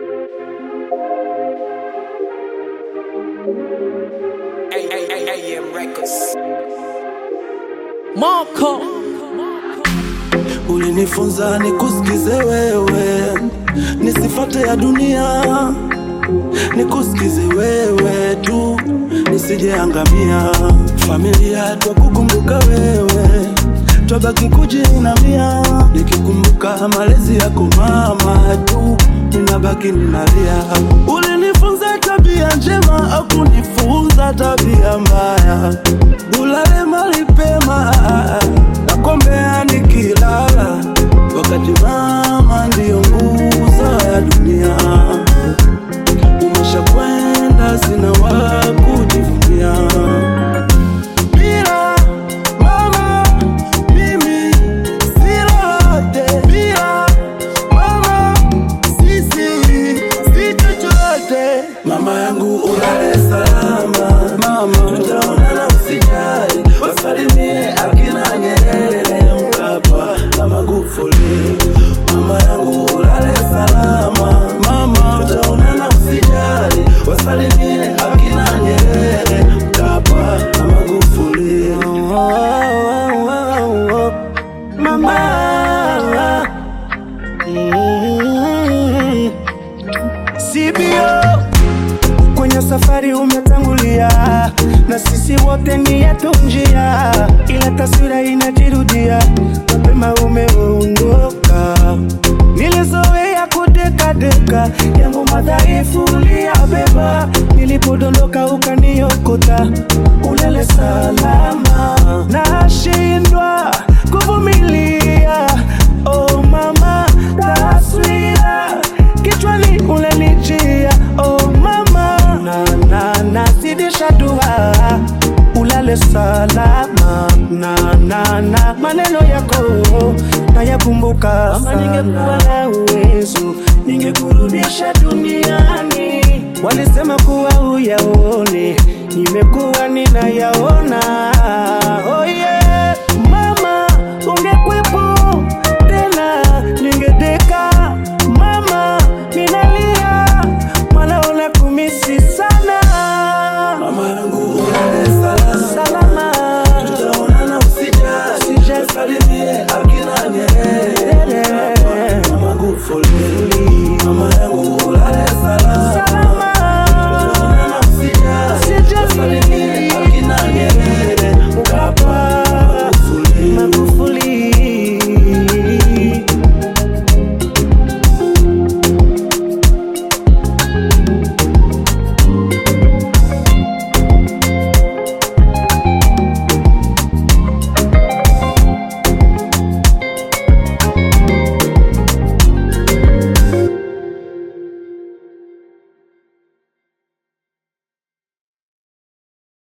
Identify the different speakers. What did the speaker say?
Speaker 1: AM Records.
Speaker 2: Marco
Speaker 3: Ulinifunza nikusikize wewe, nisifate ya dunia, nikusikize wewe tu, nisijeangamia. Familia twakukumbuka wewe, twabaki kujinamia, nikikumbuka malezi yako mama tu, ninabaki ninalia. Ulinifunza tabia njema, au kunifunza tabia mbaya, ulale mali pema nakombea nikilala, wakati mama ndiyo nguzo ya dunia. Umeshakwenda, sina wa kujivunia. Bila mama mimi si lolote, bila mama sisi si chochote. Mama yangu ulale salama, mama tutaonana, usijali, wasalimie akina Nyerere, Mkapa na Magufuli. Mama yangu ulale salama, mama tutaonana, usijali, wasalimie akina Nyerere, Mkapa na Magufuli. Oh, oh, oh, oh. Mama mm. CBO kwenye safari umetangulia, na sisi wote ni yetu njia, ila taswira inajirudia, mapema umeondoka. Nilizoea kudekadeka, yangu madhaifu uliyabeba, nilipodondoka ukaniokota, ulele salama, nashindwa kuvumilia. Oh mama, taswira kichwani unanijia. Oh mama, na na nazidisha dua ulale salama na na na maneno yako nayakumbuka kama ningekuwa na uwezo ningekurudisha duniani walisema kuwa uyaone nimekuwa ninayaona